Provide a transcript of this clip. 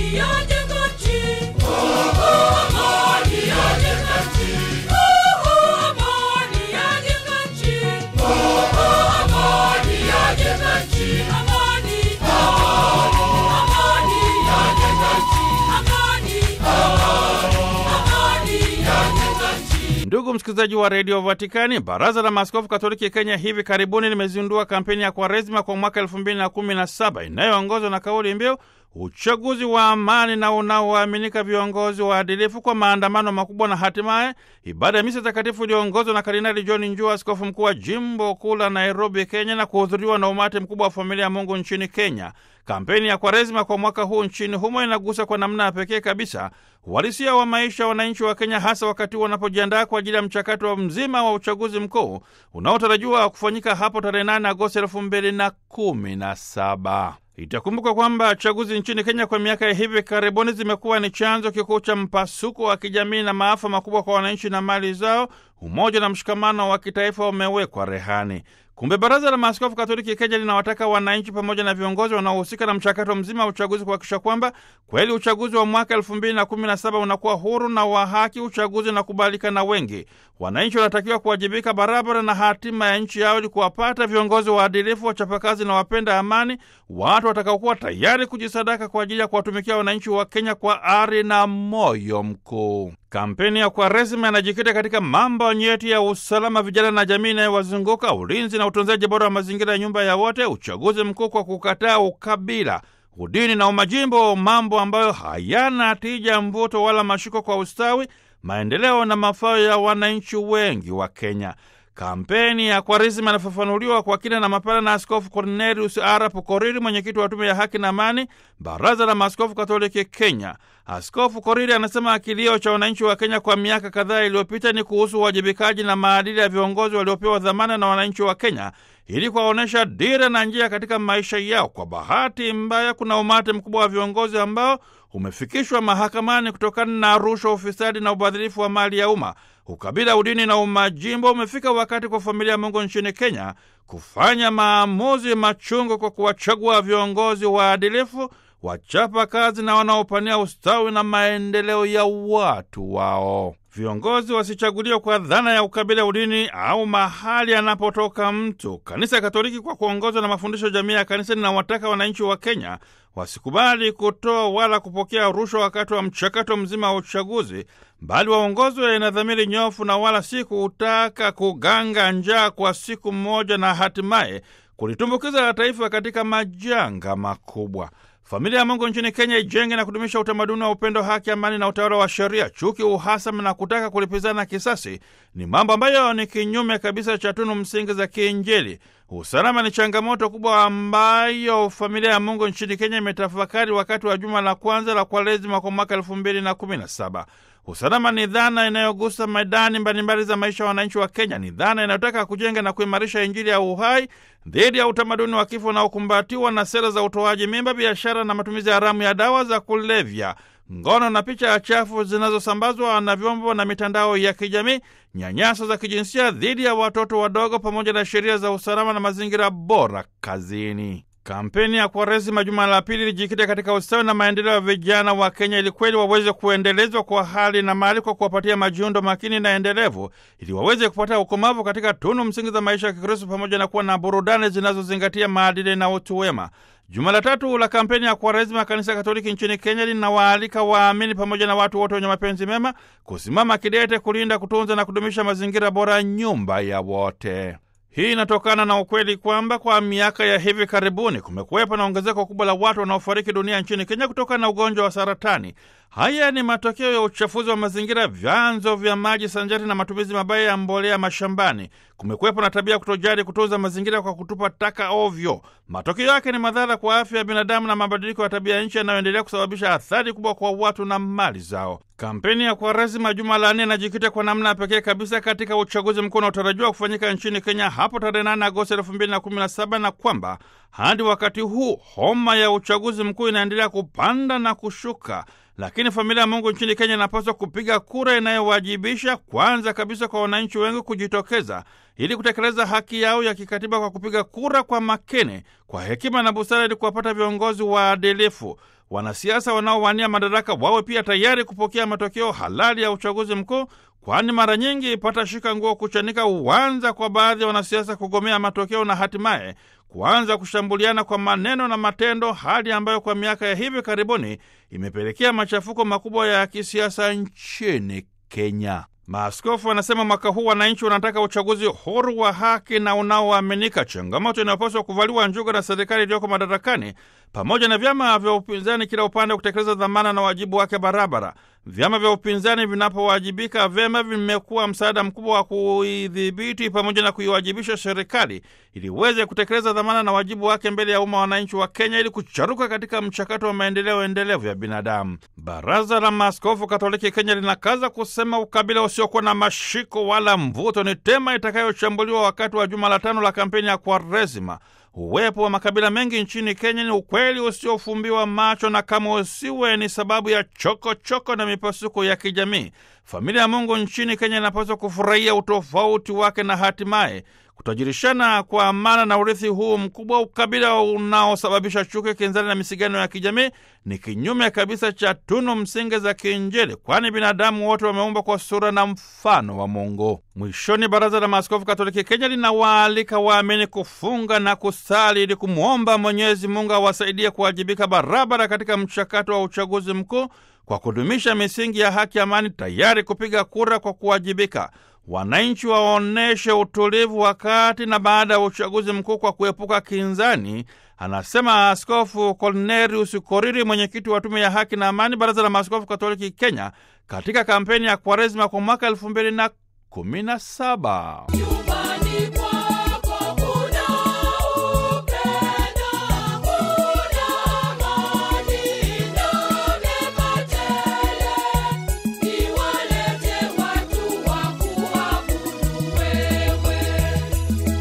Ndugu msikilizaji wa redio Vatikani, baraza la maaskofu katoliki Kenya hivi karibuni limezindua kampeni ya Kwaresima kwa mwaka elfu mbili na kumi na saba inayoongozwa na kauli mbiu uchaguzi wa amani na unaoaminika, viongozi waadilifu, kwa maandamano makubwa na hatimaye ibada ya misa takatifu iliyoongozwa na Kardinali John Njua, askofu mkuu wa jimbo kuu la Nairobi, Kenya, na kuhudhuriwa na umati mkubwa wa familia ya Mungu nchini Kenya. Kampeni ya Kwaresima kwa mwaka huu nchini humo inagusa kwa namna ya pekee kabisa uhalisia wa maisha ya wananchi wa Kenya, hasa wakati wanapojiandaa kwa ajili ya mchakato mzima wa uchaguzi mkuu unaotarajiwa kufanyika hapo tarehe 8 Agosti elfu mbili na kumi na saba. Itakumbuka kwamba chaguzi nchini Kenya kwa miaka ya hivi karibuni zimekuwa ni chanzo kikuu cha mpasuko wa kijamii na maafa makubwa kwa wananchi na mali zao. Umoja na mshikamano wa kitaifa umewekwa rehani. Kumbe baraza la maaskofu katoliki Kenya linawataka wananchi pamoja na viongozi wanaohusika na mchakato mzima wa uchaguzi kuhakikisha kwamba kweli uchaguzi wa mwaka elfu mbili na kumi na saba unakuwa huru na wa haki, uchaguzi na kubalika na wengi. Wananchi wanatakiwa kuwajibika barabara na hatima ya nchi yao ili kuwapata viongozi waadilifu, wachapakazi na wapenda amani, watu watakaokuwa tayari kujisadaka kwa ajili ya kuwatumikia wananchi wa Kenya kwa ari na moyo mkuu. Kampeni ya Kwaresima inajikita katika mambo nyeti ya usalama, vijana na jamii inayowazunguka, ulinzi na utunzaji bora wa mazingira ya nyumba ya wote, uchaguzi mkuu kwa kukataa ukabila, udini na umajimbo, mambo ambayo hayana tija, mvuto wala mashiko kwa ustawi, maendeleo na mafao ya wananchi wengi wa Kenya. Kampeni ya Kwaresima inafafanuliwa kwa kina na mapana na Askofu Cornelius Arap Koriri, mwenyekiti wa Tume ya Haki na Amani, Baraza la Maaskofu Katoliki Kenya. Askofu Koriri anasema kilio cha wananchi wa Kenya kwa miaka kadhaa iliyopita ni kuhusu uwajibikaji na maadili ya viongozi waliopewa dhamana na wananchi wa Kenya ili kuwaonyesha dira na njia katika maisha yao. Kwa bahati mbaya, kuna umati mkubwa wa viongozi ambao umefikishwa mahakamani kutokana na rushwa, ufisadi na ubadhirifu wa mali ya umma. Ukabila, udini na umajimbo umefika wakati kwa familia ya Mungu nchini Kenya kufanya maamuzi machungu kwa kuwachagua viongozi waadilifu, wachapa kazi na wanaopania ustawi na maendeleo ya watu wao. Viongozi wasichaguliwe kwa dhana ya ukabila, udini au mahali anapotoka mtu. Kanisa Katoliki kwa kuongozwa na mafundisho jamii ya kanisa linawataka wananchi wa Kenya wasikubali kutoa wala kupokea rushwa wakati wa mchakato mzima wa uchaguzi, bali waongozwe na dhamiri nyofu na wala si kutaka kuganga njaa kwa siku moja na hatimaye kulitumbukiza taifa katika majanga makubwa. Familia ya Mungu nchini Kenya ijenge na kudumisha utamaduni wa upendo, haki, amani na utawala wa sheria. Chuki, uhasama na kutaka kulipizana kisasi ni mambo ambayo ni kinyume kabisa cha tunu msingi za kiinjili. Usalama ni changamoto kubwa ambayo familia ya Mungu nchini Kenya imetafakari wakati wa juma la kwanza la Kwaresima kwa mwaka elfu mbili na kumi na saba. Usalama ni dhana inayogusa medani mbalimbali za maisha ya wananchi wa Kenya. Ni dhana inayotaka kujenga na kuimarisha Injili ya uhai dhidi ya utamaduni wa kifo unaokumbatiwa na sera za utoaji mimba, biashara na matumizi haramu ya dawa za kulevya, ngono na picha ya chafu zinazosambazwa na vyombo na mitandao ya kijamii, nyanyaso za kijinsia dhidi ya watoto wadogo, pamoja na sheria za usalama na mazingira bora kazini. Kampeni ya Kwaresima juma la pili ilijikita katika ustawi na maendeleo ya vijana wa Kenya ili kweli waweze kuendelezwa kwa hali na mali kwa kuwapatia majiundo makini na endelevu ili waweze kupata ukomavu katika tunu msingi za maisha ya Kikristo pamoja na kuwa na burudani zinazozingatia maadili na utu wema. Juma la tatu la kampeni ya Kwaresima, Kanisa Katoliki nchini Kenya linawaalika waamini pamoja na watu wote wenye mapenzi mema kusimama kidete kulinda, kutunza na kudumisha mazingira bora, nyumba ya wote. Hii inatokana na ukweli kwamba kwa miaka ya hivi karibuni kumekuwepo na ongezeko kubwa la watu wanaofariki dunia nchini Kenya kutokana na ugonjwa wa saratani. Haya ni matokeo ya uchafuzi wa mazingira, vyanzo vya maji, sanjari na matumizi mabaya ya mbolea mashambani. Kumekuwepo na tabia ya kutojali kutunza mazingira kwa kutupa taka ovyo. Matokeo yake ni madhara kwa afya ya binadamu na mabadiliko ya tabia ya nchi yanayoendelea kusababisha athari kubwa kwa watu na mali zao. Kampeni ya Kwaresima juma la nne inajikita kwa namna ya pekee kabisa katika uchaguzi mkuu unaotarajiwa kufanyika nchini Kenya hapo tarehe 8 Agosti elfu mbili na kumi na saba na kwamba hadi wakati huu homa ya uchaguzi mkuu inaendelea kupanda na kushuka. Lakini familia ya Mungu nchini Kenya inapaswa kupiga kura inayowajibisha kwanza kabisa kwa wananchi wengi kujitokeza ili kutekeleza haki yao ya kikatiba kwa kupiga kura kwa makini, kwa hekima na busara, ili kuwapata viongozi waadilifu. wanasiasa wanaowania madaraka wawe pia tayari kupokea matokeo halali ya uchaguzi mkuu, kwani mara nyingi patashika nguo kuchanika huanza kwa baadhi ya wanasiasa kugomea matokeo na hatimaye kuanza kushambuliana kwa maneno na matendo, hali ambayo kwa miaka ya hivi karibuni imepelekea machafuko makubwa ya kisiasa nchini Kenya. Maaskofu wanasema mwaka huu wananchi wanataka uchaguzi huru wa haki na unaoaminika, changamoto inayopaswa kuvaliwa njuga na serikali iliyoko madarakani pamoja na vyama vya upinzani, kila upande kutekeleza dhamana na wajibu wake barabara. Vyama vya upinzani vinapowajibika vyema, vimekuwa msaada mkubwa wa kuidhibiti pamoja na kuiwajibisha serikali ili iweze kutekeleza dhamana na wajibu wake mbele ya umma wa wananchi wa Kenya ili kucharuka katika mchakato wa maendeleo endelevu ya binadamu. Baraza la Maaskofu Katoliki Kenya linakaza kusema ukabila usiokuwa na mashiko wala mvuto ni tema itakayochambuliwa wakati wa juma la tano la kampeni ya Kwaresima. Uwepo wa makabila mengi nchini Kenya ni ukweli usiofumbiwa macho, na kama usiwe ni sababu ya chokochoko choko na mipasuko ya kijamii. Familia ya Mungu nchini Kenya inapaswa kufurahia utofauti wake na hatimaye kutajirishana kwa amana na urithi huu mkubwa. Ukabila unaosababisha chuki, kinzani na misigano ya kijamii ni kinyume kabisa cha tunu msingi za kiinjili, kwani binadamu wote wameumbwa kwa sura na mfano wa Mungu. Mwishoni, Baraza la Maaskofu Katoliki Kenya linawaalika waamini kufunga na kusali ili kumwomba Mwenyezi Mungu awasaidie kuwajibika barabara katika mchakato wa uchaguzi mkuu kwa kudumisha misingi ya haki, amani, tayari kupiga kura kwa kuwajibika. Wananchi waonyeshe utulivu wakati na baada ya uchaguzi mkuu kwa kuepuka kinzani, anasema Askofu Cornelius Koriri, mwenyekiti wa Tume ya Haki na Amani, Baraza la Maaskofu Katoliki Kenya, katika kampeni ya Kwaresima kwa mwaka elfu mbili na kumi na saba.